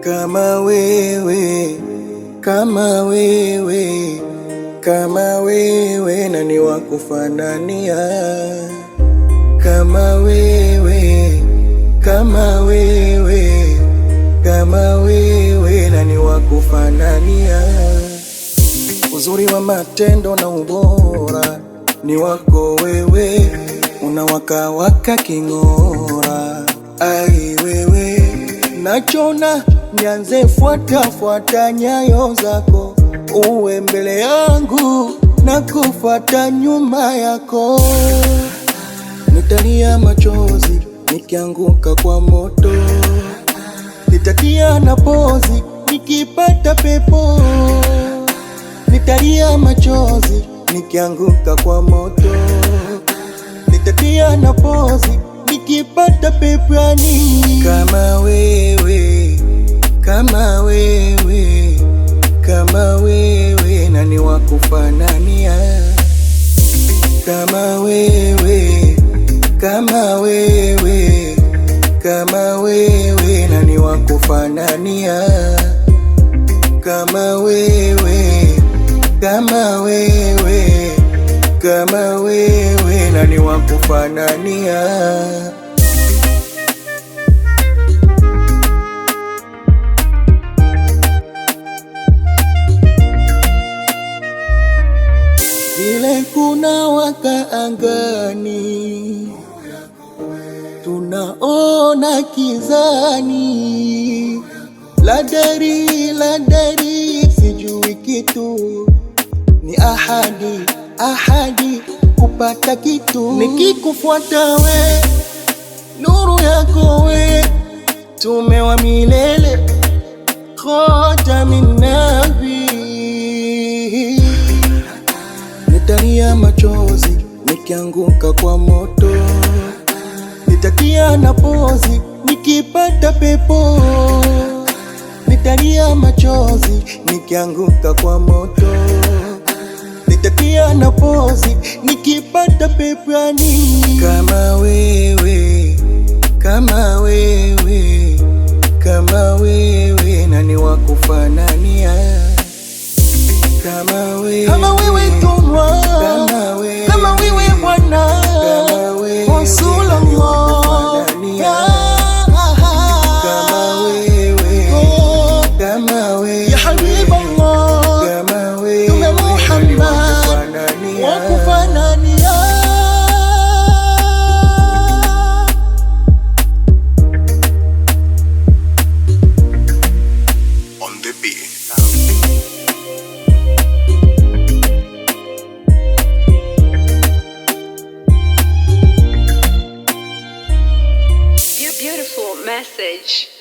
kama wewe, kama wewe, kama wewe, nani wa kufanania kama wewe, kama wewe, kama wewe, nani wa kufanania uzuri wa matendo na ubora ni wako wewe, unawakawaka king'ora. Ai wewe, nachona nianze fuata fuata nyayo zako, uwe mbele yangu na kufuata nyuma yako. Nitalia machozi nikianguka kwa moto, nitatia na pozi nikipata pepo Nitalia machozi nikianguka kwa moto, nitatia na pozi nikipata pepani. Kama wewe, kama wewe, kama wewe, nani wa kufanania kama wewe, kama wewe, kama wewe, nani wa kufanania kama wewe kama wewe, kama wewe, nani wa kufanania? Vile kuna waka angani, tunaona kizani, ladari ladari, sijui kitu ni ahadi ahadi kupata kitu, nikikufuata we, nuru yako we, tume wa milele khatamin nabi. Nitalia machozi nikianguka kwa moto, nitatia na pozi nikipata pepo. Nitalia machozi nikianguka kwa moto nitatia na pozi nikipata pepani. Kama wewe, kama wewe, kama wewe, nani wa kufanania kama wewe, Kama wewe tumwa, kama wewe, kama wewe Bwana, kama wewe, Rasulullah, nani wa kufanania kama wewe, kama wewe, ya Habiballah, kama wewe, Mtume nani wa Muhammad, kufanania wakufanania on the beat. Beautiful message.